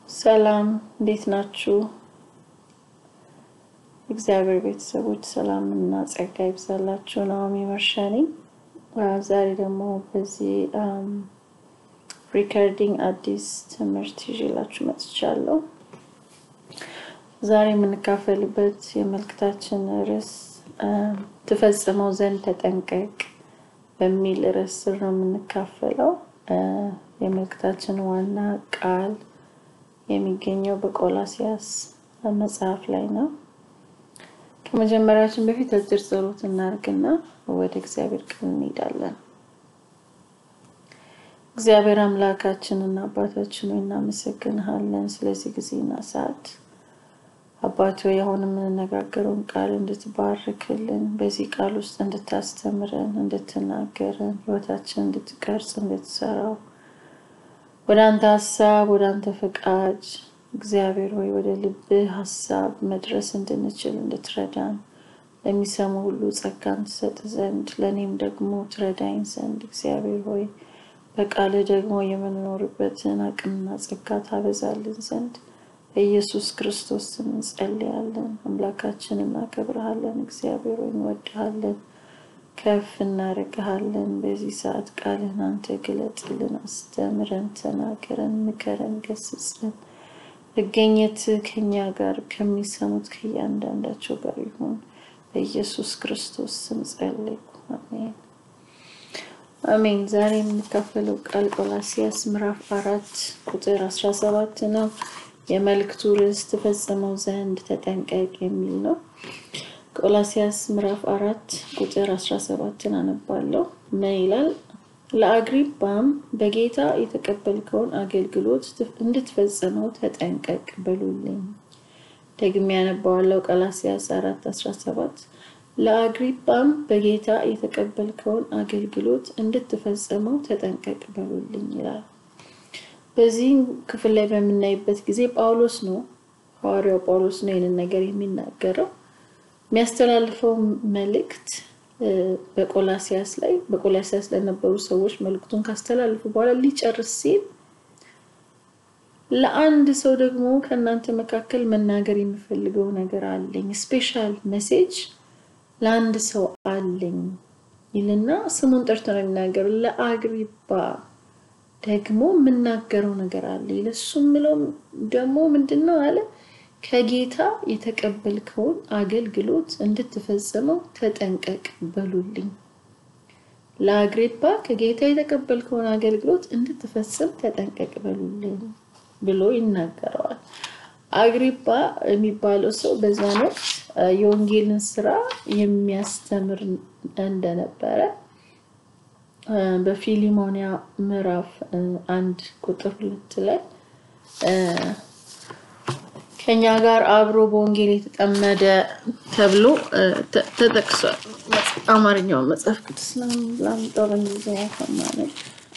ሰላም እንዴት ናችሁ? እግዚአብሔር ቤተሰቦች ሰላም እና ጸጋ ይብዛላችሁ። ናኦሚ መርሻ ነኝ። ዛሬ ደግሞ በዚህ ሪከርዲንግ አዲስ ትምህርት ይዤላችሁ መጥቻለሁ። ዛሬ የምንካፈልበት የመልእክታችን ርዕስ ትፈጽመው ዘንድ ተጠንቀቅ በሚል ርዕስ ስር ነው የምንካፈለው። የመልእክታችን ዋና ቃል የሚገኘው በቆላሲያስ መጽሐፍ ላይ ነው። ከመጀመሪያችን በፊት አጭር ጸሎት እናድርግና ወደ እግዚአብሔር ቃል እንሄዳለን። እግዚአብሔር አምላካችንና አባታችን ሆይ እናመሰግንሃለን ስለዚህ ጊዜና ሰዓት። አባት ሆይ አሁን የምንነጋገረውን ቃል እንድትባርክልን፣ በዚህ ቃል ውስጥ እንድታስተምረን፣ እንድትናገረን፣ ህይወታችን እንድትቀርጽ፣ እንድትሰራው ወደ አንተ ሀሳብ ወደ አንተ ፈቃድ እግዚአብሔር ሆይ ወደ ልብህ ሀሳብ መድረስ እንድንችል እንድትረዳን ለሚሰሙ ሁሉ ጸጋን ትሰጥ ዘንድ ለእኔም ደግሞ ትረዳኝ ዘንድ እግዚአብሔር ሆይ በቃልህ ደግሞ የምንኖርበትን አቅምና ጸጋ ታበዛልን ዘንድ በኢየሱስ ክርስቶስ ስም እንጸልያለን። አምላካችን እናከብረሃለን። እግዚአብሔር ሆይ እንወድሃለን፣ ከፍ እናደርግሃለን። በዚህ ሰዓት ቃልህን አንተ ግለጥልን፣ አስተምረን፣ ተናገረን፣ ምከረን፣ ገስጸን። መገኘት ከኛ ጋር ከሚሰሙት ከእያንዳንዳቸው ጋር ይሁን። በኢየሱስ ክርስቶስ ስም ጸለይኩ። አሜን አሜን። ዛሬ የምንካፈለው ቃል ቆላሲያስ ምዕራፍ አራት ቁጥር አስራ ሰባት ነው። የመልእክቱ ርዕስ ትፈጽመው ዘንድ ተጠንቀቅ የሚል ነው። ቆላሲያስ ምዕራፍ አራት ቁጥር አስራ ሰባትን አነባለሁ። ምን ይላል? ለአግሪጳም በጌታ የተቀበልከውን አገልግሎት እንድትፈጽመው ተጠንቀቅ በሉልኝ። ደግሜ ያነባዋለሁ። ቆላሲያስ አራት አስራ ሰባት ለአግሪጳም በጌታ የተቀበልከውን አገልግሎት እንድትፈጽመው ተጠንቀቅ በሉልኝ ይላል። በዚህ ክፍል ላይ በምናይበት ጊዜ ጳውሎስ ነው ሐዋርያው ጳውሎስ ነው ይህንን ነገር የሚናገረው። የሚያስተላልፈው መልእክት በቆላሲያስ ላይ በቆላሲያስ ለነበሩ ሰዎች መልእክቱን ካስተላልፉ በኋላ ሊጨርስ ሲል ለአንድ ሰው ደግሞ ከእናንተ መካከል መናገር የሚፈልገው ነገር አለኝ፣ ስፔሻል ሜሴጅ ለአንድ ሰው አለኝ ይልና ስሙን ጠርቶ ነው የሚናገረው። ለአግሪጳ ደግሞ የምናገረው ነገር አለ። ለሱ ምለው ደግሞ ምንድን ነው አለ ከጌታ የተቀበልከውን አገልግሎት እንድትፈጽመው ተጠንቀቅ በሉልኝ። ለአግሪጳ ከጌታ የተቀበልከውን አገልግሎት እንድትፈጽም ተጠንቀቅ በሉልኝ ብሎ ይናገረዋል። አግሪጳ የሚባለው ሰው በዛን ወቅት የወንጌልን ስራ የሚያስተምር እንደነበረ በፊሊሞኒያ ምዕራፍ አንድ ቁጥር ሁለት ላይ ከኛ ጋር አብሮ በወንጌል የተጠመደ ተብሎ ተጠቅሷል። አማርኛውን መጽሐፍ ቅዱስ ላምጣው በእንግሊዝኛ ከማለት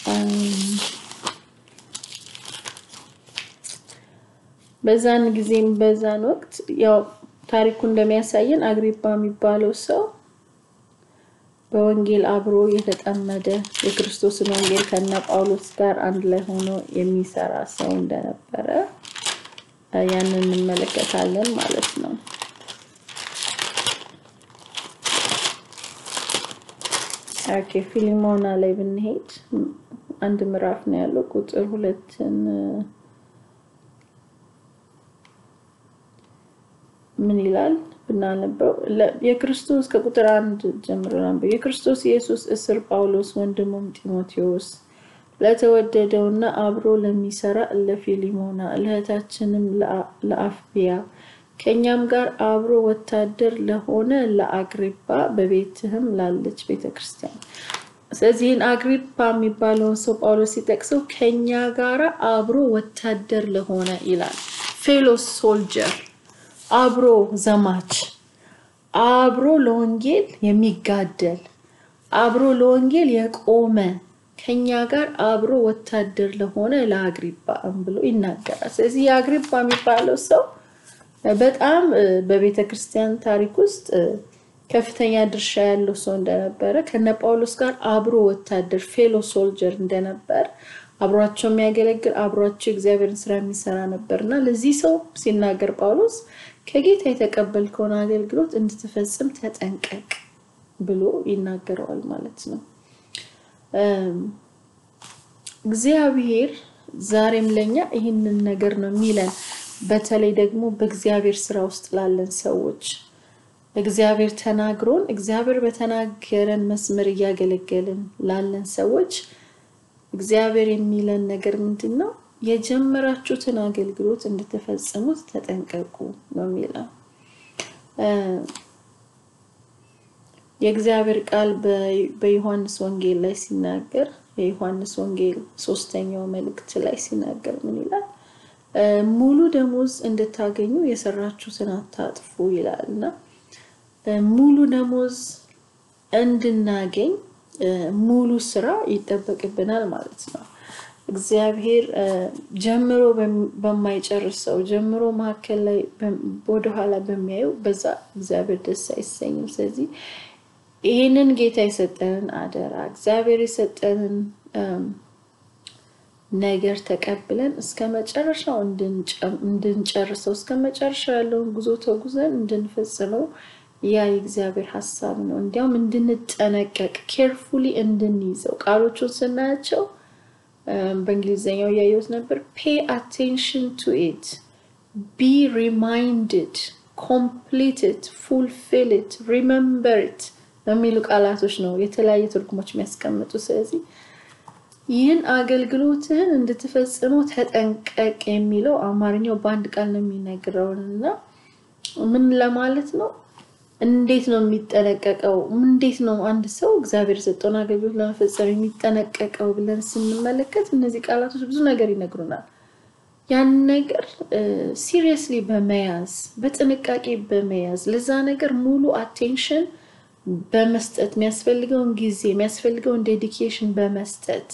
በዛን ጊዜም በዛን ወቅት ያው ታሪኩ እንደሚያሳየን አግሪጳ የሚባለው ሰው በወንጌል አብሮ የተጠመደ የክርስቶስን ወንጌል ከነ ጳውሎስ ጋር አንድ ላይ ሆኖ የሚሰራ ሰው እንደነበረ ያንን እንመለከታለን ማለት ነው። ኦኬ ፊሊሞና ላይ ብንሄድ አንድ ምዕራፍ ነው ያለው። ቁጥር ሁለትን ምን ይላል ብናነበው የክርስቶስ ከቁጥር አንድ ጀምሮ ናንበው። የክርስቶስ ኢየሱስ እስር ጳውሎስ ወንድሙም ጢሞቴዎስ ለተወደደውና አብሮ ለሚሰራ ለፊሊሞና ለእህታችንም ለአፍቢያ ከእኛም ጋር አብሮ ወታደር ለሆነ ለአግሪጳ በቤትህም ላለች ቤተ ክርስቲያን። ስለዚህን አግሪጳ የሚባለውን ሰው ጳውሎስ ሲጠቅሰው ከኛ ጋር አብሮ ወታደር ለሆነ ይላል። ፌሎ ሶልጀር አብሮ ዘማች፣ አብሮ ለወንጌል የሚጋደል አብሮ ለወንጌል የቆመ ከኛ ጋር አብሮ ወታደር ለሆነ ለአግሪጳ ብሎ ይናገራል። ስለዚህ የአግሪጳ የሚባለው ሰው በጣም በቤተ ክርስቲያን ታሪክ ውስጥ ከፍተኛ ድርሻ ያለው ሰው እንደነበረ ከነ ጳውሎስ ጋር አብሮ ወታደር ፌሎ ሶልጀር እንደነበር አብሯቸው የሚያገለግል አብሯቸው እግዚአብሔርን ስራ የሚሰራ ነበር እና ለዚህ ሰው ሲናገር ጳውሎስ ከጌታ የተቀበልከውን አገልግሎት እንድትፈጽም ተጠንቀቅ ብሎ ይናገረዋል ማለት ነው። እግዚአብሔር ዛሬም ለኛ ይህንን ነገር ነው የሚለን። በተለይ ደግሞ በእግዚአብሔር ስራ ውስጥ ላለን ሰዎች እግዚአብሔር ተናግሮን እግዚአብሔር በተናገረን መስመር እያገለገልን ላለን ሰዎች እግዚአብሔር የሚለን ነገር ምንድን ነው? የጀመራችሁትን አገልግሎት እንድትፈጽሙት ተጠንቀቁ ነው የሚለው። የእግዚአብሔር ቃል በዮሐንስ ወንጌል ላይ ሲናገር የዮሐንስ ወንጌል ሶስተኛው መልእክት ላይ ሲናገር ምን ይላል? ሙሉ ደሞዝ እንድታገኙ የሰራችሁትን አታጥፉ ይላል እና ሙሉ ደሞዝ እንድናገኝ ሙሉ ስራ ይጠበቅብናል ማለት ነው። እግዚአብሔር ጀምሮ በማይጨርሰው ጀምሮ መካከል ላይ ወደኋላ በሚያዩ በዛ እግዚአብሔር ደስ አይሰኝም። ስለዚህ ይህንን ጌታ የሰጠንን አደራ እግዚአብሔር የሰጠንን ነገር ተቀብለን እስከ መጨረሻው እንድንጨርሰው እስከ መጨረሻው ያለውን ጉዞ ተጉዘን እንድንፈጽመው ያ የእግዚአብሔር ሀሳብ ነው። እንዲያውም እንድንጠነቀቅ ኬርፉሊ እንድንይዘው ቃሎቹን ስናያቸው በእንግሊዝኛው እያየሁት ነበር። ፔ አቴንሽን ቱ ኢት ቢ ሪማይንድድ ኮምፕሊት ኢት ፉልፊል ኢት ሪመምበር ኢት የሚሉ ቃላቶች ነው የተለያየ ትርጉሞች የሚያስቀምጡ። ስለዚህ ይህን አገልግሎትህን እንድትፈጽመው ተጠንቀቅ የሚለው አማርኛው በአንድ ቃል ነው የሚነግረውን እና ምን ለማለት ነው? እንዴት ነው የሚጠነቀቀው? እንዴት ነው አንድ ሰው እግዚአብሔር የሰጠውን አገልግሎት ለመፈጸም የሚጠነቀቀው ብለን ስንመለከት እነዚህ ቃላቶች ብዙ ነገር ይነግሩናል። ያን ነገር ሲሪየስሊ በመያዝ በጥንቃቄ በመያዝ ለዛ ነገር ሙሉ አቴንሽን በመስጠት የሚያስፈልገውን ጊዜ የሚያስፈልገውን ዴዲኬሽን በመስጠት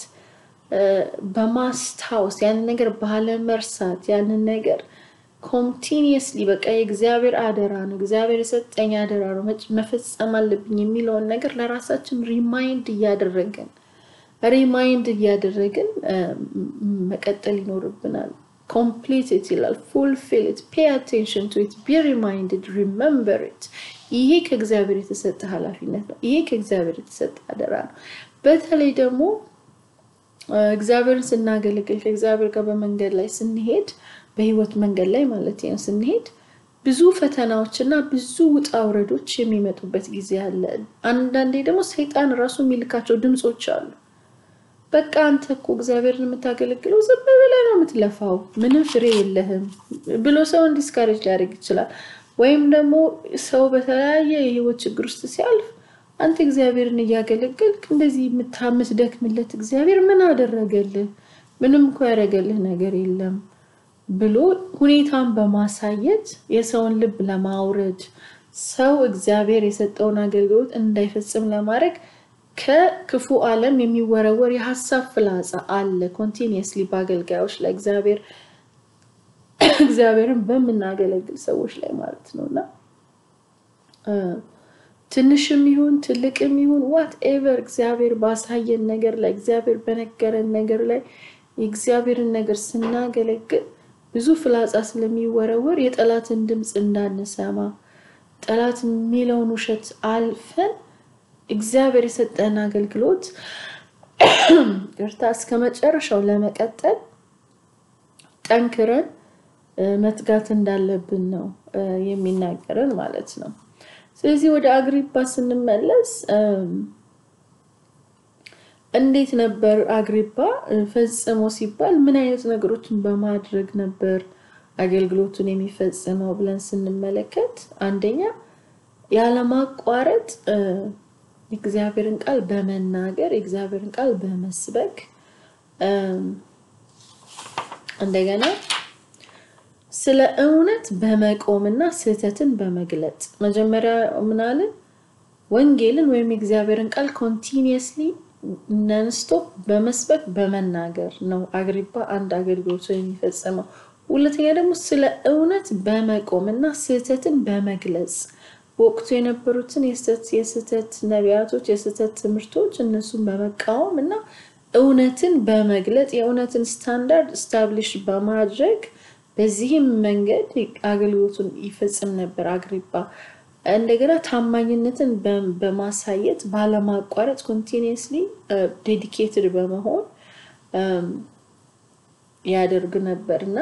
በማስታወስ ያንን ነገር ባለመርሳት ያንን ነገር ኮንቲኒየስሊ በቃ የእግዚአብሔር አደራ ነው፣ እግዚአብሔር የሰጠኝ አደራ ነው፣ መፈጸም አለብኝ የሚለውን ነገር ለራሳችን ሪማይንድ እያደረግን ሪማይንድ እያደረግን መቀጠል ይኖርብናል። ኮምፕሊት ኢት ይላል፣ ፉልፊል ኢት፣ ፔ አቴንሽን ቱ ኢት፣ ቢ ሪማይንድድ፣ ሪመምበር ኢት። ይሄ ከእግዚአብሔር የተሰጠ ኃላፊነት ነው። ይሄ ከእግዚአብሔር የተሰጠ አደራ ነው። በተለይ ደግሞ እግዚአብሔርን ስናገለግል ከእግዚአብሔር ጋር በመንገድ ላይ ስንሄድ በህይወት መንገድ ላይ ማለት ነው ስንሄድ ብዙ ፈተናዎች እና ብዙ ውጣ ውረዶች የሚመጡበት ጊዜ አለ። አንዳንዴ ደግሞ ሰይጣን ራሱ የሚልካቸው ድምፆች አሉ። በቃ አንተ እኮ እግዚአብሔርን የምታገለግለው ዝም ብለህ ነው የምትለፋው፣ ምንም ፍሬ የለህም ብሎ ሰውን ዲስካሬጅ ሊያደርግ ይችላል። ወይም ደግሞ ሰው በተለያየ የህይወት ችግር ውስጥ ሲያልፍ አንተ እግዚአብሔርን እያገለገልክ እንደዚህ የምታምትደክምለት እግዚአብሔር ምን አደረገልህ? ምንም እኮ ያደረገልህ ነገር የለም ብሎ ሁኔታን በማሳየት የሰውን ልብ ለማውረድ ሰው እግዚአብሔር የሰጠውን አገልግሎት እንዳይፈጽም ለማድረግ ከክፉ ዓለም የሚወረወር የሀሳብ ፍላጻ አለ ኮንቲኒየስሊ በአገልጋዮች ላይ እግዚአብሔር እግዚአብሔርን በምናገለግል ሰዎች ላይ ማለት ነው እና ትንሽም ይሁን ትልቅም ይሁን ዋት ኤቨር እግዚአብሔር ባሳየን ነገር ላይ እግዚአብሔር በነገረን ነገር ላይ የእግዚአብሔርን ነገር ስናገለግል ብዙ ፍላጻ ስለሚወረወር የጠላትን ድምፅ እንዳንሰማ ጠላት የሚለውን ውሸት አልፈን እግዚአብሔር የሰጠን አገልግሎት ቅርታ እስከ መጨረሻው ለመቀጠል ጠንክረን መትጋት እንዳለብን ነው የሚናገረን ማለት ነው። ስለዚህ ወደ አግሪፓ ስንመለስ እንዴት ነበር አግሪፓ ፈጽሞ ሲባል ምን አይነት ነገሮችን በማድረግ ነበር አገልግሎቱን የሚፈጽመው ብለን ስንመለከት አንደኛ ያለማቋረጥ የእግዚአብሔርን ቃል በመናገር የእግዚአብሔርን ቃል በመስበክ እንደገና ስለ እውነት በመቆምና ስህተትን በመግለጥ መጀመሪያ ምናልን ወንጌልን ወይም የእግዚአብሔርን ቃል ኮንቲኒየስሊ ነንስቶፕ በመስበክ በመናገር ነው አግሪፓ አንድ አገልግሎቱ የሚፈጽመው። ሁለተኛ ደግሞ ስለ እውነት በመቆም እና ስህተትን በመግለጽ በወቅቱ የነበሩትን የስህተት ነቢያቶች፣ የስህተት ትምህርቶች እነሱን በመቃወም እና እውነትን በመግለጥ የእውነትን ስታንዳርድ ስታብሊሽ በማድረግ በዚህም መንገድ አገልግሎቱን ይፈጽም ነበር አግሪጳ። እንደገና ታማኝነትን በማሳየት ባለማቋረጥ ኮንቲኒየስሊ ዴዲኬትድ በመሆን ያደርግ ነበር እና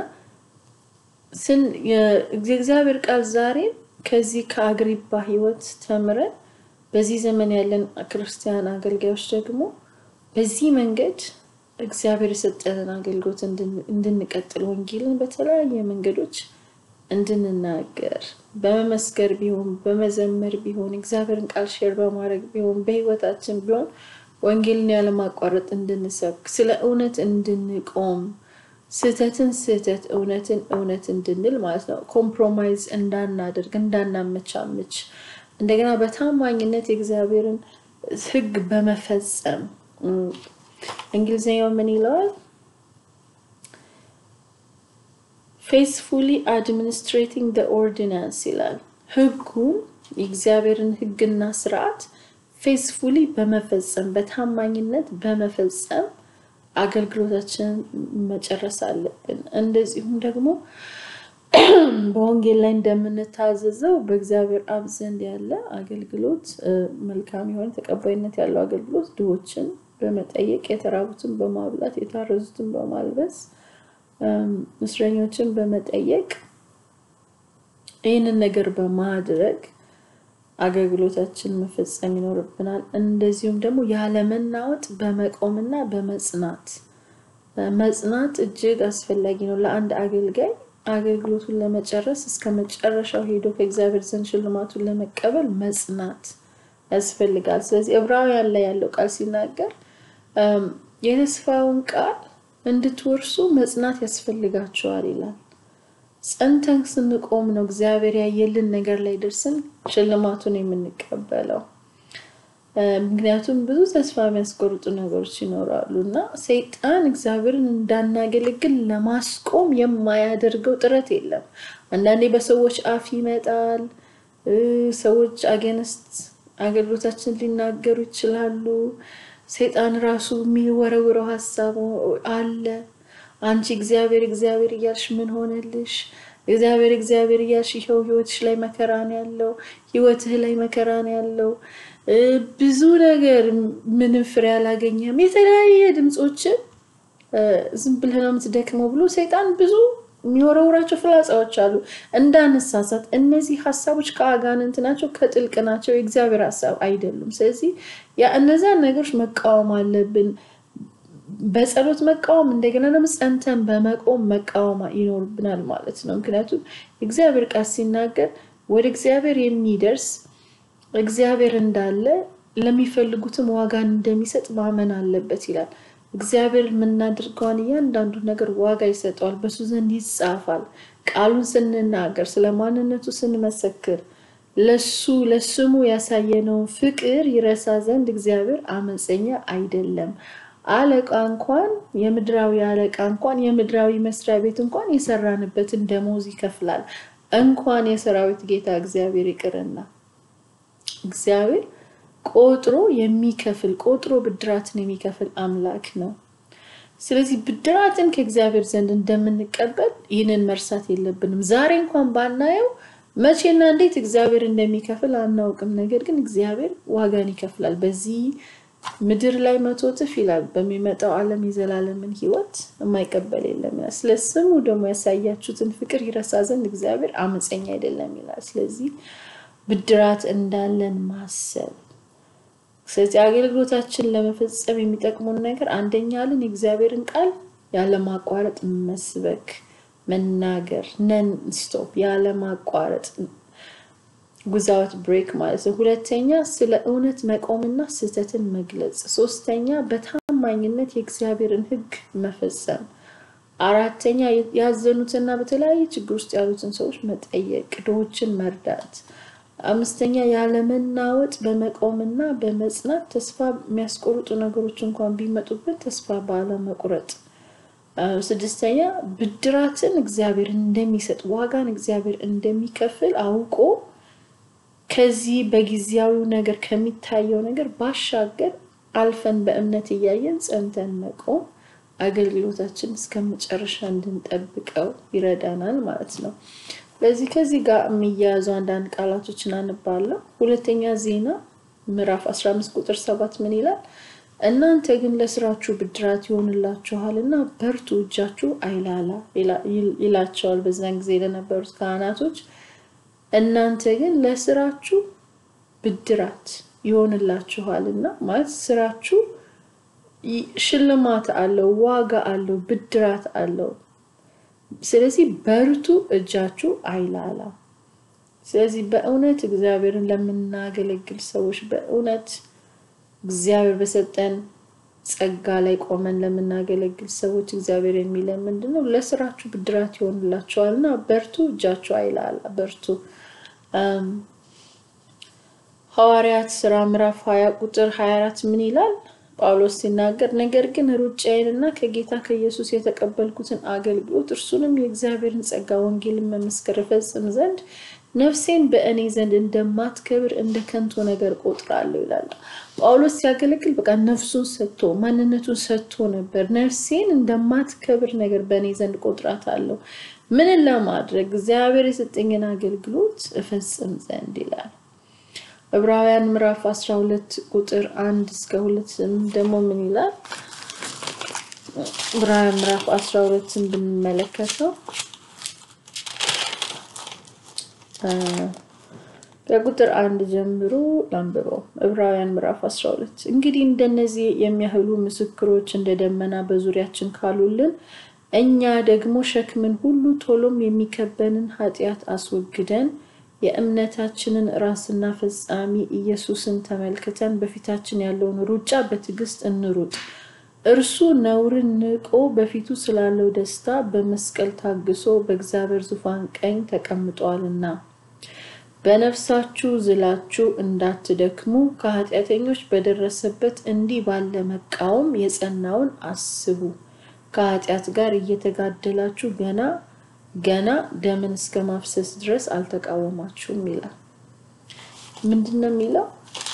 የእግዚአብሔር ቃል ዛሬም ከዚህ ከአግሪጳ ህይወት ተምረን በዚህ ዘመን ያለን ክርስቲያን አገልጋዮች ደግሞ በዚህ መንገድ እግዚአብሔር የሰጠንን አገልግሎት እንድንቀጥል ወንጌልን በተለያየ መንገዶች እንድንናገር በመመስከር ቢሆን በመዘመር ቢሆን እግዚአብሔርን ቃል ሼር በማድረግ ቢሆን በህይወታችን ቢሆን ወንጌልን ያለማቋረጥ እንድንሰብክ ስለ እውነት እንድንቆም ስህተትን ስህተት እውነትን እውነት እንድንል ማለት ነው። ኮምፕሮማይዝ እንዳናደርግ እንዳናመቻምች፣ እንደገና በታማኝነት የእግዚአብሔርን ህግ በመፈጸም እንግሊዝኛው ምን ይለዋል? ፌስፉሊ አድሚኒስትሬቲንግ ደ ኦርዲናንስ ይላል። ህጉን የእግዚአብሔርን ህግና ስርዓት ፌስፉሊ በመፈጸም በታማኝነት በመፈጸም አገልግሎታችንን መጨረስ አለብን። እንደዚሁም ደግሞ በወንጌል ላይ እንደምንታዘዘው በእግዚአብሔር አብ ዘንድ ያለ አገልግሎት መልካም የሆነ ተቀባይነት ያለው አገልግሎት ድሆችን በመጠየቅ የተራቡትን በማብላት የታረዙትን በማልበስ እስረኞችን በመጠየቅ ይህንን ነገር በማድረግ አገልግሎታችን መፈጸም ይኖርብናል። እንደዚሁም ደግሞ ያለመናወጥ በመቆምና በመጽናት መጽናት እጅግ አስፈላጊ ነው ለአንድ አገልጋይ አገልግሎቱን ለመጨረስ እስከ መጨረሻው ሄዶ ከእግዚአብሔር ዘንድ ሽልማቱን ለመቀበል መጽናት ያስፈልጋል። ስለዚህ ዕብራውያን ላይ ያለው ቃል ሲናገር የተስፋውን ቃል እንድትወርሱ መጽናት ያስፈልጋቸዋል ይላል። ጸንተን ስንቆም ነው እግዚአብሔር ያየልን ነገር ላይ ደርስን ሽልማቱን የምንቀበለው። ምክንያቱም ብዙ ተስፋ የሚያስቆርጡ ነገሮች ይኖራሉ እና ሰይጣን እግዚአብሔርን እንዳናገለግል ለማስቆም የማያደርገው ጥረት የለም። አንዳንዴ በሰዎች አፍ ይመጣል። ሰዎች አገንስት አገልግሎታችን ሊናገሩ ይችላሉ። ሰይጣን ራሱ የሚወረውረው ሀሳብ አለ። አንቺ እግዚአብሔር እግዚአብሔር እያልሽ ምን ሆነልሽ? እግዚአብሔር እግዚአብሔር እያልሽ ይኸው ህይወትሽ ላይ መከራ ነው ያለው፣ ህይወትህ ላይ መከራ ነው ያለው፣ ብዙ ነገር ምንም ፍሬ አላገኘም፣ የተለያየ ድምፆችን ዝም ብለህ ነው የምትደክመው ብሎ ሰይጣን ብዙ የሚወረውራቸው ፍላጻዎች አሉ። እንዳንሳሳት፣ እነዚህ ሀሳቦች ከአጋንንት ናቸው፣ ከጥልቅ ናቸው፣ የእግዚአብሔር ሀሳብ አይደሉም። ስለዚህ ያ እነዛን ነገሮች መቃወም አለብን። በጸሎት መቃወም እንደገና ደግሞ ጸንተን በመቆም መቃወም ይኖርብናል ማለት ነው። ምክንያቱም እግዚአብሔር ቃል ሲናገር ወደ እግዚአብሔር የሚደርስ እግዚአብሔር እንዳለ ለሚፈልጉትም ዋጋን እንደሚሰጥ ማመን አለበት ይላል። እግዚአብሔር የምናደርገውን እያንዳንዱ ነገር ዋጋ ይሰጠዋል፣ በሱ ዘንድ ይጻፋል። ቃሉን ስንናገር፣ ስለ ማንነቱ ስንመሰክር፣ ለሱ ለስሙ ያሳየነውን ፍቅር ይረሳ ዘንድ እግዚአብሔር አመፀኛ አይደለም። አለቃ እንኳን የምድራዊ አለቃ እንኳን የምድራዊ መስሪያ ቤት እንኳን የሰራንበትን ደሞዝ ይከፍላል። እንኳን የሰራዊት ጌታ እግዚአብሔር ይቅርና እግዚአብሔር ቆጥሮ የሚከፍል ቆጥሮ ብድራትን የሚከፍል አምላክ ነው። ስለዚህ ብድራትን ከእግዚአብሔር ዘንድ እንደምንቀበል ይህንን መርሳት የለብንም። ዛሬ እንኳን ባናየው መቼና እንዴት እግዚአብሔር እንደሚከፍል አናውቅም። ነገር ግን እግዚአብሔር ዋጋን ይከፍላል። በዚህ ምድር ላይ መቶ እጥፍ ይላል። በሚመጣው ዓለም የዘላለምን ሕይወት የማይቀበል የለም ይላል። ስለ ስሙ ደግሞ ያሳያችሁትን ፍቅር ይረሳ ዘንድ እግዚአብሔር አመፀኛ አይደለም ይላል። ስለዚህ ብድራት እንዳለን ማሰብ ስለዚህ አገልግሎታችን ለመፈጸም የሚጠቅሙን ነገር አንደኛ ልን የእግዚአብሔርን ቃል ያለማቋረጥ መስበክ፣ መናገር ነን ስቶፕ ያለማቋረጥ ጉዛውት ብሬክ ማለት ነው። ሁለተኛ ስለ እውነት መቆምና ስህተትን መግለጽ። ሶስተኛ በታማኝነት የእግዚአብሔርን ሕግ መፈጸም። አራተኛ ያዘኑትና በተለያየ ችግር ውስጥ ያሉትን ሰዎች መጠየቅ፣ ድሆችን መርዳት። አምስተኛ ያለመናወጥ በመቆምና በመጽናት ተስፋ የሚያስቆርጡ ነገሮች እንኳን ቢመጡብን ተስፋ ባለመቁረጥ። ስድስተኛ ብድራትን እግዚአብሔር እንደሚሰጥ ዋጋን እግዚአብሔር እንደሚከፍል አውቆ ከዚህ በጊዜያዊው ነገር ከሚታየው ነገር ባሻገር አልፈን በእምነት እያየን ጸንተን መቆም አገልግሎታችን እስከ መጨረሻ እንድንጠብቀው ይረዳናል ማለት ነው። ስለዚህ ከዚህ ጋር የሚያያዙ አንዳንድ ቃላቶችን አነባለሁ። ሁለተኛ ዜና ምዕራፍ 15 ቁጥር ሰባት ምን ይላል? እናንተ ግን ለስራችሁ ብድራት ይሆንላችኋል እና በርቱ፣ እጃችሁ አይላላ ይላቸዋል በዛን ጊዜ ለነበሩት ካህናቶች። እናንተ ግን ለስራችሁ ብድራት ይሆንላችኋል እና ማለት ስራችሁ ሽልማት አለው፣ ዋጋ አለው፣ ብድራት አለው። ስለዚህ በርቱ፣ እጃችሁ አይላላ። ስለዚህ በእውነት እግዚአብሔርን ለምናገለግል ሰዎች በእውነት እግዚአብሔር በሰጠን ጸጋ ላይ ቆመን ለምናገለግል ሰዎች እግዚአብሔር የሚለን ምንድን ነው? ለስራችሁ ብድራት ይሆንላችኋል እና በርቱ፣ እጃችሁ አይላላ፣ በርቱ። ሐዋርያት ስራ ምዕራፍ 20 ቁጥር 24 ምን ይላል? ጳውሎስ ሲናገር ነገር ግን ሩጫዬንና ከጌታ ከኢየሱስ የተቀበልኩትን አገልግሎት እርሱንም የእግዚአብሔርን ጸጋ ወንጌልን መመስከር እፈጽም ዘንድ ነፍሴን በእኔ ዘንድ እንደማትከብር እንደ ከንቱ ነገር ቆጥራለሁ ይላል። ጳውሎስ ሲያገለግል በቃ ነፍሱን ሰጥቶ ማንነቱን ሰጥቶ ነበር። ነፍሴን እንደማትከብር ነገር በእኔ ዘንድ ቆጥራታለሁ። ምንን ለማድረግ እግዚአብሔር የሰጠኝን አገልግሎት እፈጽም ዘንድ ይላል። ዕብራውያን ምዕራፍ 12 ቁጥር አንድ እስከ ሁለት ደግሞ ምን ይላል? ዕብራውያን ምዕራፍ 12ን ብንመለከተው ከቁጥር አንድ ጀምሮ ላንብበው። ዕብራውያን ምዕራፍ 12 እንግዲህ እንደነዚህ የሚያህሉ ምስክሮች እንደ ደመና በዙሪያችን ካሉልን እኛ ደግሞ ሸክምን ሁሉ ቶሎም የሚከበንን ኃጢአት አስወግደን የእምነታችንን ራስና ፈጻሚ ኢየሱስን ተመልክተን በፊታችን ያለውን ሩጫ በትዕግስት እንሩጥ። እርሱ ነውርን ንቆ በፊቱ ስላለው ደስታ በመስቀል ታግሶ በእግዚአብሔር ዙፋን ቀኝ ተቀምጧልና። በነፍሳችሁ ዝላችሁ እንዳትደክሙ ከኃጢአተኞች በደረሰበት እንዲህ ባለ መቃወም የጸናውን አስቡ። ከኃጢአት ጋር እየተጋደላችሁ ገና ገና ደምን እስከ ማፍሰስ ድረስ አልተቃወማችሁም ይላል። ምንድን ነው የሚለው?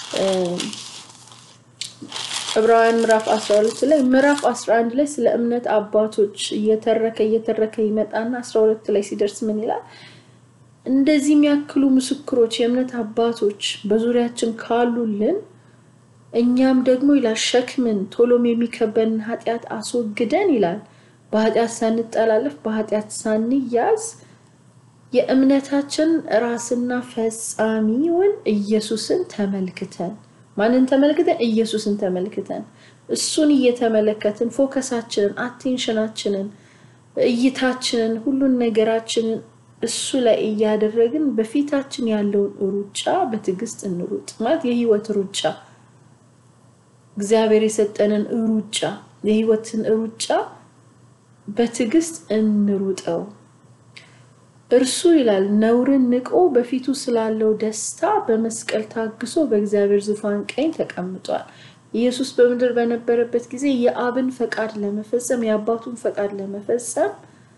ዕብራውያን ምዕራፍ 12 ላይ ምዕራፍ 11 ላይ ስለ እምነት አባቶች እየተረከ እየተረከ ይመጣና 12 ላይ ሲደርስ ምን ይላል? እንደዚህ የሚያክሉ ምስክሮች የእምነት አባቶች በዙሪያችን ካሉልን እኛም ደግሞ ይላል ሸክምን ቶሎም የሚከበንን ኃጢአት አስወግደን ይላል በኃጢአት ሳንጠላለፍ በኃጢአት ሳንያዝ የእምነታችን ራስና ፈጻሚውን ኢየሱስን ተመልክተን ማንን ተመልክተን? ኢየሱስን ተመልክተን እሱን እየተመለከትን ፎከሳችንን፣ አቴንሽናችንን፣ እይታችንን፣ ሁሉን ነገራችንን እሱ ላይ እያደረግን በፊታችን ያለውን ሩጫ በትዕግስት እንሩጥ። ማለት የህይወት ሩጫ እግዚአብሔር የሰጠንን ሩጫ የህይወትን ሩጫ በትዕግስት እንሩጠው። እርሱ ይላል ነውርን ንቆ በፊቱ ስላለው ደስታ በመስቀል ታግሶ በእግዚአብሔር ዙፋን ቀኝ ተቀምጧል። ኢየሱስ በምድር በነበረበት ጊዜ የአብን ፈቃድ ለመፈጸም የአባቱን ፈቃድ ለመፈጸም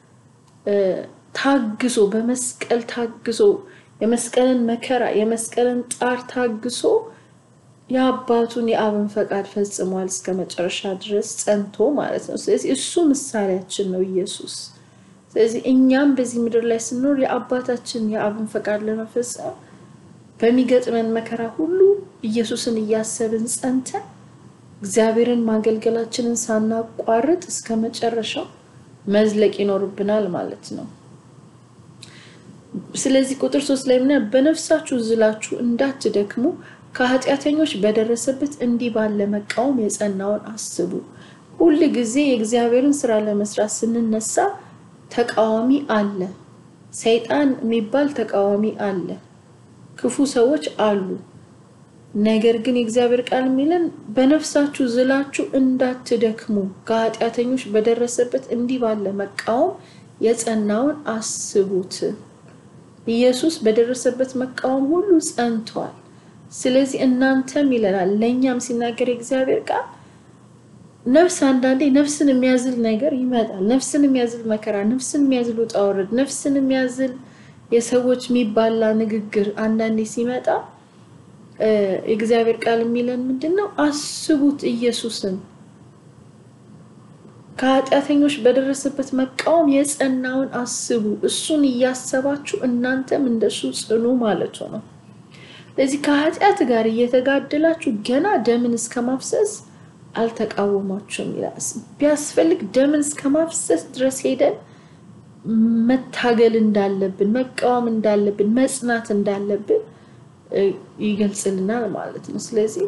ታግሶ በመስቀል ታግሶ የመስቀልን መከራ የመስቀልን ጣር ታግሶ የአባቱን የአብን ፈቃድ ፈጽሟል እስከ መጨረሻ ድረስ ጸንቶ ማለት ነው። ስለዚህ እሱ ምሳሌያችን ነው ኢየሱስ። ስለዚህ እኛም በዚህ ምድር ላይ ስንኖር የአባታችን የአብን ፈቃድ ለመፈጸም በሚገጥመን መከራ ሁሉ ኢየሱስን እያሰብን ጸንተን እግዚአብሔርን ማገልገላችንን ሳናቋርጥ እስከ መጨረሻው መዝለቅ ይኖርብናል ማለት ነው። ስለዚህ ቁጥር ሶስት ላይ ምና በነፍሳችሁ ዝላችሁ እንዳትደክሙ ከኃጢአተኞች በደረሰበት እንዲህ ባለ መቃወም የጸናውን አስቡ። ሁል ጊዜ የእግዚአብሔርን ስራ ለመስራት ስንነሳ ተቃዋሚ አለ። ሰይጣን የሚባል ተቃዋሚ አለ። ክፉ ሰዎች አሉ። ነገር ግን የእግዚአብሔር ቃል የሚለን በነፍሳችሁ ዝላችሁ እንዳትደክሙ ከኃጢአተኞች በደረሰበት እንዲህ ባለ መቃወም የጸናውን አስቡት። ኢየሱስ በደረሰበት መቃወም ሁሉ ጸንቷል። ስለዚህ እናንተም ይለናል ለእኛም ሲናገር የእግዚአብሔር ቃል ነፍስ አንዳንዴ ነፍስን የሚያዝል ነገር ይመጣል። ነፍስን የሚያዝል መከራ፣ ነፍስን የሚያዝል ውጣ ውረድ፣ ነፍስን የሚያዝል የሰዎች የሚባላ ንግግር አንዳንዴ ሲመጣ የእግዚአብሔር ቃል የሚለን ምንድን ነው? አስቡት ኢየሱስን ከኃጢአተኞች በደረሰበት መቃወም የጸናውን አስቡ። እሱን እያሰባችሁ እናንተም እንደሱ ጽኑ ማለቱ ነው። ስለዚህ ከኃጢአት ጋር እየተጋደላችሁ ገና ደምን እስከ ማፍሰስ አልተቃወማችሁም ይላል። ቢያስፈልግ ደምን እስከ ማፍሰስ ድረስ ሄደን መታገል እንዳለብን፣ መቃወም እንዳለብን፣ መጽናት እንዳለብን ይገልጽልናል ማለት ነው። ስለዚህ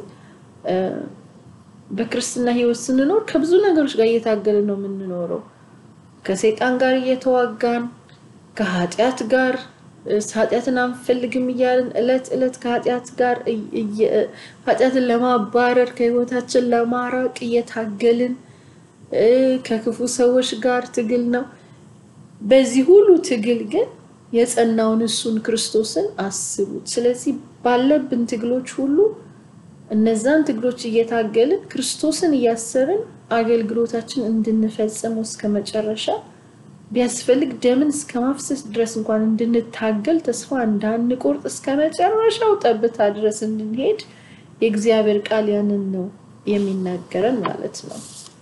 በክርስትና ሕይወት ስንኖር ከብዙ ነገሮች ጋር እየታገልን ነው የምንኖረው። ከሰይጣን ጋር እየተዋጋን ከኃጢአት ጋር ኃጢአትን አንፈልግም እያልን እለት እለት ከኃጢአት ጋር ኃጢአትን ለማባረር ከህይወታችን ለማራቅ እየታገልን ከክፉ ሰዎች ጋር ትግል ነው። በዚህ ሁሉ ትግል ግን የጸናውን እሱን ክርስቶስን አስቡት። ስለዚህ ባለብን ትግሎች ሁሉ እነዛን ትግሎች እየታገልን ክርስቶስን እያሰብን አገልግሎታችን እንድንፈጽመው እስከ መጨረሻ ቢያስፈልግ ደምን እስከ ማፍሰስ ድረስ እንኳን እንድንታገል ተስፋ እንዳንቆርጥ እስከ መጨረሻው ጠብታ ድረስ እንድንሄድ የእግዚአብሔር ቃል ያንን ነው የሚናገረን ማለት ነው።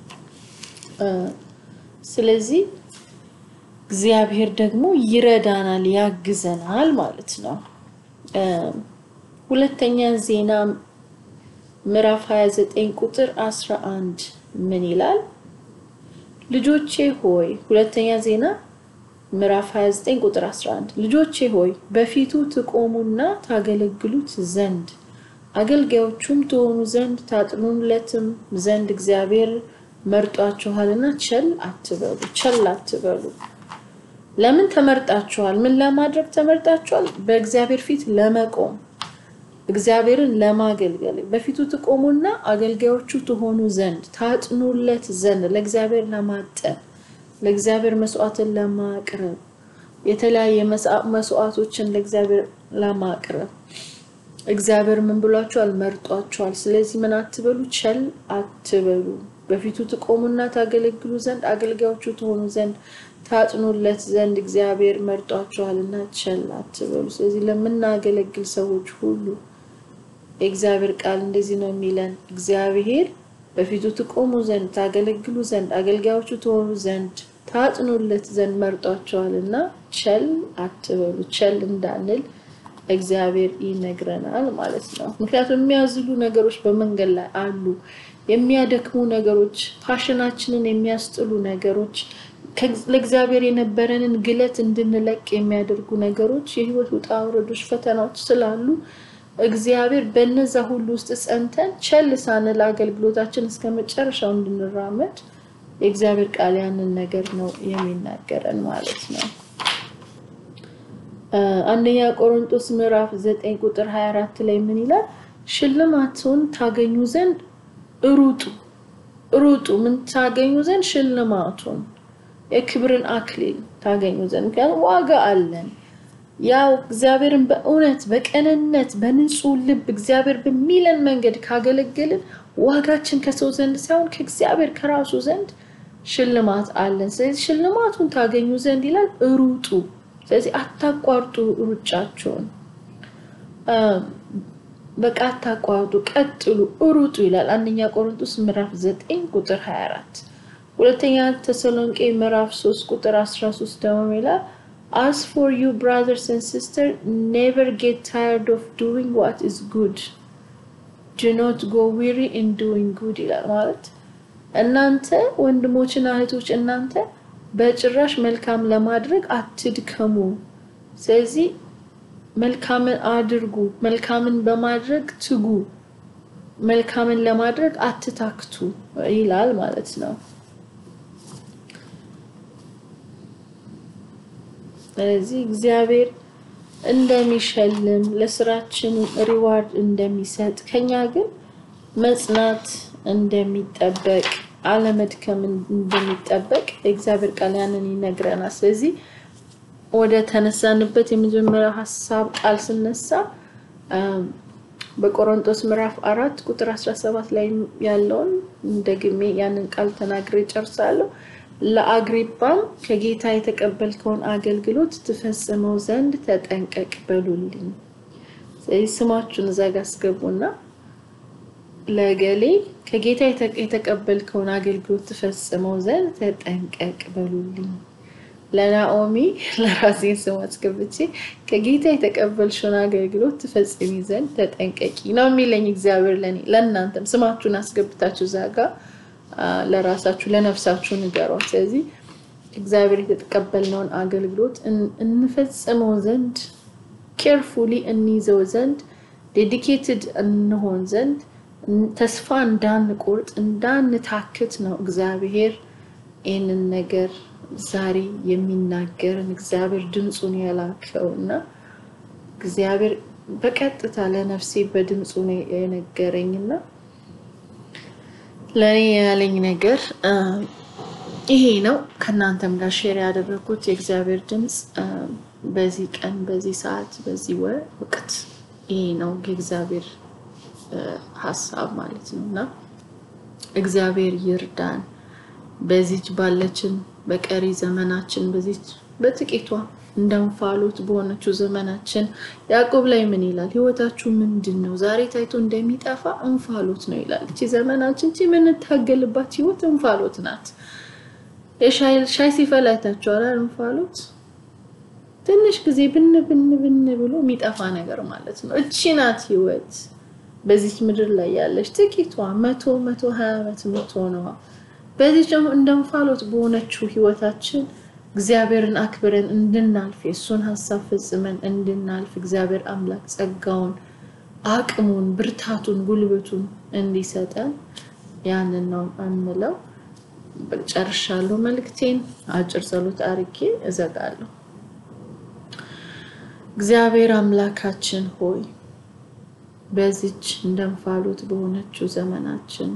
ስለዚህ እግዚአብሔር ደግሞ ይረዳናል፣ ያግዘናል ማለት ነው። ሁለተኛ ዜና ምዕራፍ 29 ቁጥር 11 ምን ይላል? ልጆቼ ሆይ ሁለተኛ ዜና ምዕራፍ 29 ቁጥር 11 ልጆቼ ሆይ በፊቱ ትቆሙና ታገለግሉት ዘንድ አገልጋዮቹም ትሆኑ ዘንድ ታጥኑለትም ዘንድ እግዚአብሔር መርጧችኋልና ቸል አትበሉ፣ ቸል አትበሉ። ለምን ተመርጣችኋል? ምን ለማድረግ ተመርጣችኋል? በእግዚአብሔር ፊት ለመቆም እግዚአብሔርን ለማገልገል በፊቱ ትቆሙና አገልጋዮቹ ትሆኑ ዘንድ ታጥኑለት ዘንድ ለእግዚአብሔር ለማጠን ለእግዚአብሔር መስዋዕትን ለማቅረብ የተለያየ መስዋዕቶችን ለእግዚአብሔር ለማቅረብ እግዚአብሔር ምን ብሏቸዋል? መርጧቸዋል። ስለዚህ ምን አትበሉ፣ ቸል አትበሉ። በፊቱ ትቆሙና ታገለግሉ ዘንድ አገልጋዮቹ ትሆኑ ዘንድ ታጥኑለት ዘንድ እግዚአብሔር መርጧቸዋልና ቸል አትበሉ። ስለዚህ ለምናገለግል ሰዎች ሁሉ የእግዚአብሔር ቃል እንደዚህ ነው የሚለን። እግዚአብሔር በፊቱ ትቆሙ ዘንድ ታገለግሉ ዘንድ አገልጋዮቹ ትሆኑ ዘንድ ታጥኑለት ዘንድ መርጧቸዋልና ቸል አትበሉ። ቸል እንዳንል እግዚአብሔር ይነግረናል ማለት ነው። ምክንያቱም የሚያዝሉ ነገሮች በመንገድ ላይ አሉ። የሚያደክሙ ነገሮች፣ ፓሽናችንን የሚያስጥሉ ነገሮች፣ ለእግዚአብሔር የነበረንን ግለት እንድንለቅ የሚያደርጉ ነገሮች፣ የህይወት ውጣ ውረዶች፣ ፈተናዎች ስላሉ እግዚአብሔር በነዛ ሁሉ ውስጥ ጸንተን ቸል ሳንል አገልግሎታችን እስከ መጨረሻው እንድንራመድ የእግዚአብሔር ቃል ያንን ነገር ነው የሚናገረን ማለት ነው። አንደኛ ቆሮንቶስ ምዕራፍ 9 ቁጥር 24 ላይ ምን ይላል? ሽልማቱን ታገኙ ዘንድ ሩጡ ሩጡ። ምን ታገኙ ዘንድ? ሽልማቱን የክብርን አክሊል ታገኙ ዘንድ። ምክንያቱም ዋጋ አለን። ያው እግዚአብሔርን በእውነት በቀንነት በንጹህ ልብ እግዚአብሔር በሚለን መንገድ ካገለገልን ዋጋችን ከሰው ዘንድ ሳይሆን ከእግዚአብሔር ከራሱ ዘንድ ሽልማት አለን። ስለዚህ ሽልማቱን ታገኙ ዘንድ ይላል ሩጡ። ስለዚህ አታቋርጡ ሩጫቸውን፣ በቃ አታቋርጡ፣ ቀጥሉ፣ ሩጡ ይላል አንደኛ ቆሮንቶስ ምዕራፍ 9 ቁጥር 24። ሁለተኛ ተሰሎንቄ ምዕራፍ 3 ቁጥር 13 ደግሞ ይላል As for you brothers and sisters, never get tired of doing what is good. Do not go weary in doing good ይላል ማለት እናንተ ወንድሞችና እህቶች እናንተ በጭራሽ መልካም ለማድረግ አትድከሙ። ስለዚህ መልካምን አድርጉ፣ መልካምን በማድረግ ትጉ፣ መልካምን ለማድረግ አትታክቱ ይላል ማለት ነው። ስለዚህ እግዚአብሔር እንደሚሸልም ለስራችን ሪዋርድ እንደሚሰጥ ከኛ ግን መጽናት እንደሚጠበቅ አለመድከም እንደሚጠበቅ የእግዚአብሔር ቃል ያንን ይነግረናል። ስለዚህ ወደ ተነሳንበት የመጀመሪያው ሀሳብ ቃል ስነሳ በቆሮንቶስ ምዕራፍ አራት ቁጥር 17 ላይ ያለውን ደግሜ ያንን ቃል ተናግሬ ጨርሳለሁ። ለአግሪጳም ከጌታ የተቀበልከውን አገልግሎት ትፈጽመው ዘንድ ተጠንቀቅ በሉልኝ። ስለዚህ ስማችሁን እዛ ጋ አስገቡና ለገሌ ከጌታ የተቀበልከውን አገልግሎት ትፈጽመው ዘንድ ተጠንቀቅ በሉልኝ። ለናኦሚ ለራሴ ስም አስገብቼ ከጌታ የተቀበልሽውን አገልግሎት ትፈጽሚ ዘንድ ተጠንቀቂ ነው የሚለኝ እግዚአብሔር ለእኔ። ለእናንተም ስማችሁን አስገብታችሁ እዛ ጋ ለራሳችሁ ለነፍሳችሁ ንገሯት። ስለዚህ እግዚአብሔር የተቀበልነውን አገልግሎት እንፈጽመው ዘንድ ኬርፉሊ እንይዘው ዘንድ ዴዲኬትድ እንሆን ዘንድ ተስፋ እንዳንቆርጥ እንዳንታክት ነው እግዚአብሔር ይህንን ነገር ዛሬ የሚናገርን እግዚአብሔር ድምፁን የላከው እና እግዚአብሔር በቀጥታ ለነፍሴ በድምፁ ነው የነገረኝ እና ለእኔ ያለኝ ነገር ይሄ ነው። ከእናንተም ጋር ሼር ያደረግኩት የእግዚአብሔር ድምፅ በዚህ ቀን፣ በዚህ ሰዓት፣ በዚህ ወቅት ይሄ ነው የእግዚአብሔር ሀሳብ ማለት ነው እና እግዚአብሔር ይርዳን። በዚች ባለችን በቀሪ ዘመናችን በዚች በጥቂቷ እንደ እንፋሎት በሆነችው ዘመናችን ያዕቆብ ላይ ምን ይላል? ህይወታችሁ ምንድን ነው? ዛሬ ታይቶ እንደሚጠፋ እንፋሎት ነው ይላል። እቺ ዘመናችን እቺ የምንታገልባት ህይወት እንፋሎት ናት። ሻይ ሲፈላ አይታችኋል? እንፋሎት ትንሽ ጊዜ ብን ብን ብን ብሎ የሚጠፋ ነገር ማለት ነው። እቺ ናት ህይወት በዚች ምድር ላይ ያለች ጥቂቷ መቶ መቶ ሀያ ዓመት የምትሆነዋ በዚህ ደግሞ እንደ እንፋሎት በሆነችው ህይወታችን እግዚአብሔርን አክብረን እንድናልፍ የእሱን ሀሳብ ፈጽመን እንድናልፍ እግዚአብሔር አምላክ ጸጋውን፣ አቅሙን፣ ብርታቱን፣ ጉልበቱን እንዲሰጠን ያንን ነው የምለው። ጨርሻለሁ። መልእክቴን አጭር ጸሎት አርጌ እዘጋለሁ። እግዚአብሔር አምላካችን ሆይ በዚች እንደ እንፋሎት በሆነችው ዘመናችን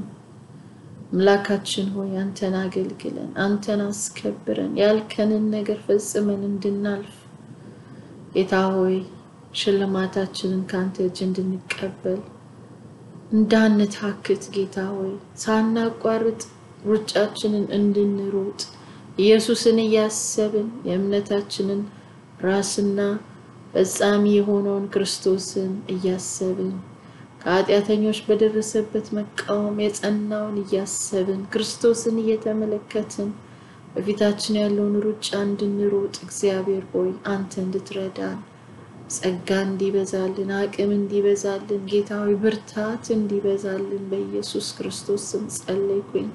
አምላካችን ሆይ አንተን አገልግለን አንተን አስከብረን ያልከንን ነገር ፈጽመን እንድናልፍ ጌታ ሆይ ሽልማታችንን ከአንተ እጅ እንድንቀበል እንዳንታክት ጌታ ሆይ ሳናቋርጥ ሩጫችንን እንድንሮጥ ኢየሱስን እያሰብን የእምነታችንን ራስና ፈጻሚ የሆነውን ክርስቶስን እያሰብን ከኃጢአተኞች በደረሰበት መቃወም የጸናውን እያሰብን ክርስቶስን እየተመለከትን በፊታችን ያለውን ሩጫ እንድንሮጥ እግዚአብሔር ሆይ አንተ እንድትረዳን ጸጋ እንዲበዛልን አቅም እንዲበዛልን ጌታ ሆይ ብርታት እንዲበዛልን በኢየሱስ ክርስቶስ ስም ጸለይኩኝ።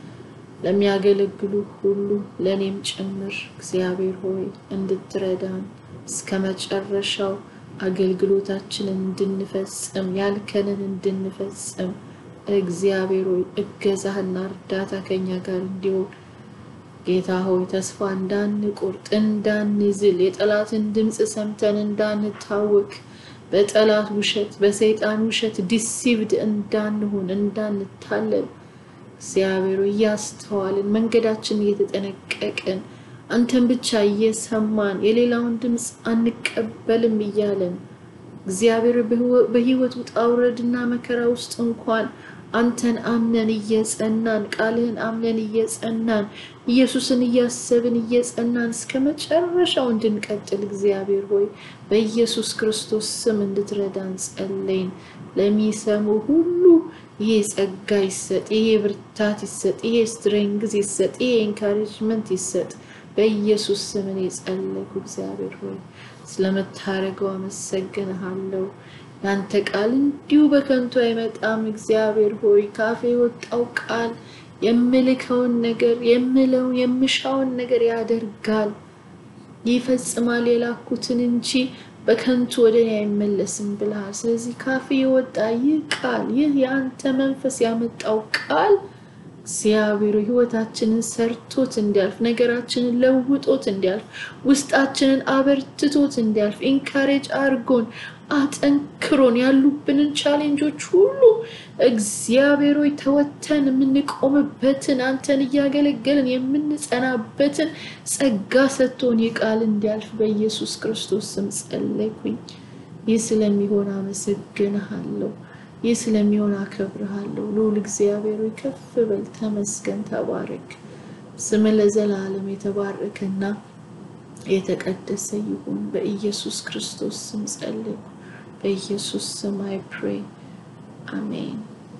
ለሚያገለግሉ ሁሉ ለእኔም ጭምር እግዚአብሔር ሆይ እንድትረዳን እስከ መጨረሻው አገልግሎታችንን እንድንፈጽም ያልከንን እንድንፈጽም እግዚአብሔር ሆይ እገዛህና እርዳታ ከኛ ጋር እንዲሆን ጌታ ሆይ ተስፋ እንዳንቆርጥ እንዳንዝል የጠላትን ድምፅ ሰምተን እንዳንታወክ በጠላት ውሸት በሰይጣን ውሸት ዲሲቭድ እንዳንሆን እንዳንታለል እግዚአብሔር ሆይ እያስተዋልን መንገዳችን እየተጠነቀቅን አንተን ብቻ እየሰማን የሌላውን ድምፅ አንቀበልም እያለን እግዚአብሔር በህይወት ውጣ ውረድና መከራ ውስጥ እንኳን አንተን አምነን እየጸናን ቃልህን አምነን እየጸናን ኢየሱስን እያሰብን እየጸናን እስከ መጨረሻው እንድንቀጥል እግዚአብሔር ሆይ በኢየሱስ ክርስቶስ ስም እንድትረዳን ጸለይን። ለሚሰሙ ሁሉ ይሄ ጸጋ ይሰጥ፣ ይሄ ብርታት ይሰጥ፣ ይሄ ስትሬንግዝ ይሰጥ፣ ይሄ ኤንካሬጅመንት ይሰጥ። በኢየሱስ ስም እኔ ጸለይኩ። እግዚአብሔር ሆይ ስለምታደርገው አመሰግንሃለሁ። ያንተ ቃል እንዲሁ በከንቱ አይመጣም። እግዚአብሔር ሆይ ካፌ የወጣው ቃል የምልከውን ነገር የምለውን የምሻውን ነገር ያደርጋል፣ ይፈጽማል የላኩትን እንጂ በከንቱ ወደ እኔ አይመለስም ብለሃል። ስለዚህ ካፌ የወጣ ይህ ቃል ይህ የአንተ መንፈስ ያመጣው ቃል እግዚአብሔር ህይወታችንን ሰርቶት እንዲያልፍ ነገራችንን ለውጦት እንዲያልፍ ውስጣችንን አበርትቶት እንዲያልፍ ኢንካሬጅ አርጎን አጠንክሮን ያሉብንን ቻሌንጆች ሁሉ እግዚአብሔር ሆይ ተወተን የምንቆምበትን አንተን እያገለገልን የምንጸናበትን ጸጋ ሰጥቶን የቃል እንዲያልፍ በኢየሱስ ክርስቶስ ስም ጸለይኩኝ። ይህ ስለሚሆን አመሰግንሃለሁ። ይህ ስለሚሆን አከብርሃለሁ። ልዑል እግዚአብሔር ሆይ ከፍ በል፣ ተመስገን፣ ተባረክ። ስም ለዘላለም የተባረከና የተቀደሰ ይሁን። በኢየሱስ ክርስቶስ ስም ጸለይኩ። በኢየሱስ ስም አይ ፕሬ አሜን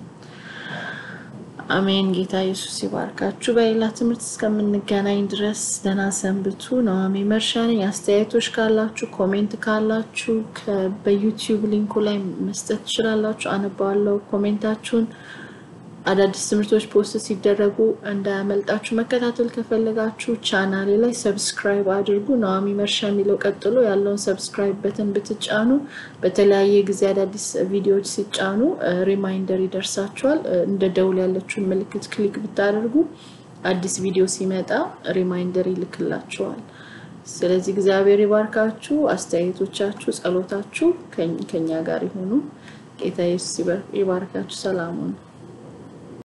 አሜን። ጌታ ኢየሱስ ይባርካችሁ። በሌላ ትምህርት እስከምንገናኝ ድረስ ደህና ሰንብቱ። ነዋሚ መርሻ ነኝ። አስተያየቶች ካላችሁ ኮሜንት ካላችሁ በዩቲዩብ ሊንኩ ላይ መስጠት ትችላላችሁ። አነባዋለሁ ኮሜንታችሁን። አዳዲስ ትምህርቶች ፖስት ሲደረጉ እንዳያመልጣችሁ መከታተል ከፈለጋችሁ ቻናሌ ላይ ሰብስክራይብ አድርጉ። ነዋሚ መርሻ የሚለው ቀጥሎ ያለውን ሰብስክራይብ በተን ብትጫኑ በተለያየ ጊዜ አዳዲስ ቪዲዮዎች ሲጫኑ ሪማይንደር ይደርሳችኋል። እንደ ደውል ያለችውን ምልክት ክሊክ ብታደርጉ አዲስ ቪዲዮ ሲመጣ ሪማይንደር ይልክላችኋል። ስለዚህ እግዚአብሔር ይባርካችሁ። አስተያየቶቻችሁ፣ ጸሎታችሁ ከኛ ጋር ይሁኑ። ጌታ ኢየሱስ ይባርካችሁ። ሰላሙን